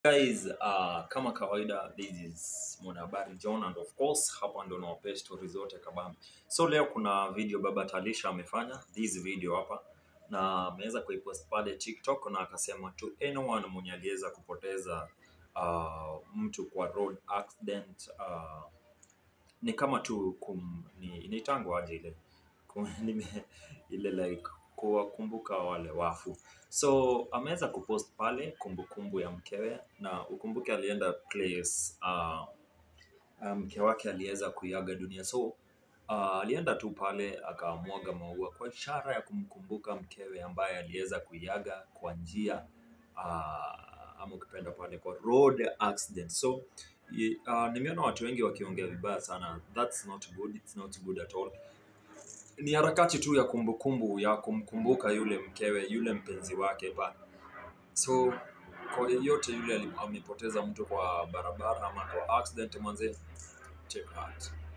Guys, uh, kama kawaida this is Mwanahabari John and of course hapa ndo nawapea story zote kabambe. So leo kuna video baba Talisha amefanya this video hapa na ameweza kuipost pale TikTok na akasema to anyone mwenye aliweza kupoteza uh, mtu kwa road accident uh, ni kama tu kum, ni inaitangwa aje ile Kum- nime- ile like kuwakumbuka wale wafu so ameweza kupost pale kumbukumbu ya mkewe na ukumbuke alienda place uh, uh, mke wake aliweza kuiaga dunia so uh, alienda tu pale akamwaga maua kwa ishara ya kumkumbuka mkewe ambaye aliweza kuiaga kwa njia uh, ama ukipenda pale kwa road accident so y- uh, nimeona watu wengi wakiongea vibaya sana that's not good it's not good at all ni harakati tu ya kumbukumbu ya kumkumbuka yule mkewe yule mpenzi wake pale so kwa yeyote yule ali- amepoteza mtu kwa barabara ama kwa accident mwanze take heart